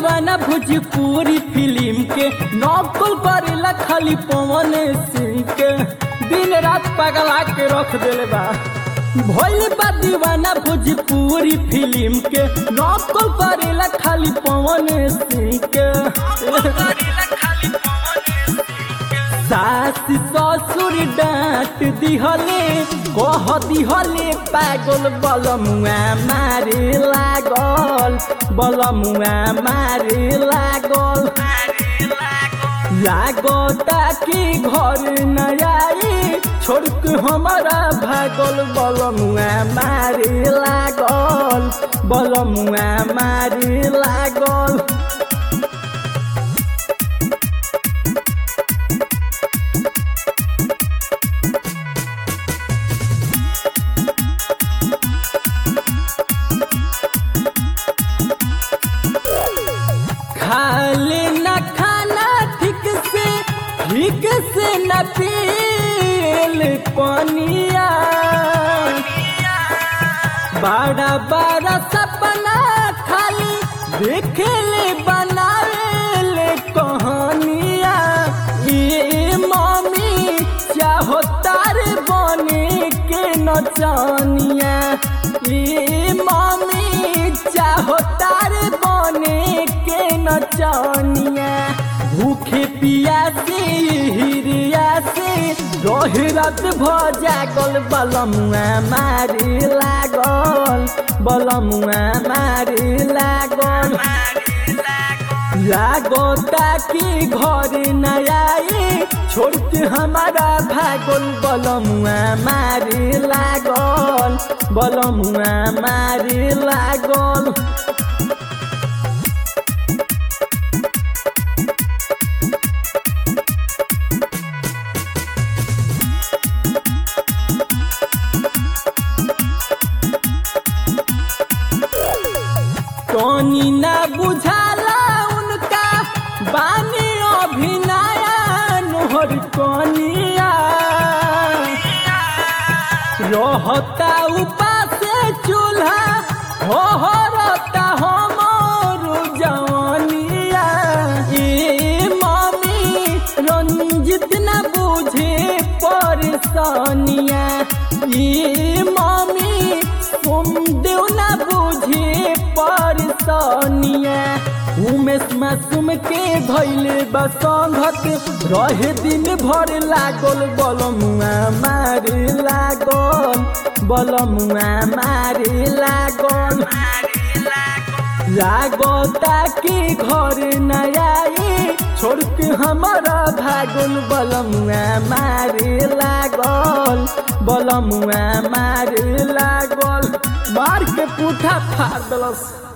दीवाना भोजपुरी फिल्म के नकल करेला खाली पवन सिंह के दिन रात पगला के रख देले बा भोल बा दीवाना भोजपुरी फिल्म के नकल करेला खाली पवन सिंह के सास ससुर डांट दिहले कह दिहले पागल बलमुआ मारे लागल बलमुआ मारे लागल लागता कि घर न आई छोड़ के हमारा भागल बलमुआ मारे लागल बलमुआ मारे लागल खाले न खाना ठीक से ठीक से न पील पनिया बड़ा बड़ा सपना खाली देखेले बनावेले कहानिया ये मम्मी चाहो तार बने के नचनिया ये मम्मी चाहो तार बने के नचनिया भूखे पिया से हिरिया से रोहिरत भजा गल बलमुआ मारे लागल बलमुआ मारे लागल लागता कि घर न आई छोड़ के हमारा भागल बलमुआ मारे लागल बलमुआ मारे लागल टोनी ना बुझाला उनका बानी अभिनया नोहर कनिया रहता उपास चूल्हा हो रहता हमर जवनिया ए मम्मी रंजित न बुझे परेशानिया ए मम्मी सोमदेव न बुझे परेशानिया उमेश मासूम के धैले बसंगत रहे दिन भर लागल बलमुआ मारे लागल बलमुआ मारे लागल लागता कि घर न आई छोड़ के हमारा भागल बलमुआ मारे लागल बलमुआ मारे लागल मार के पूठा फाड़ दलस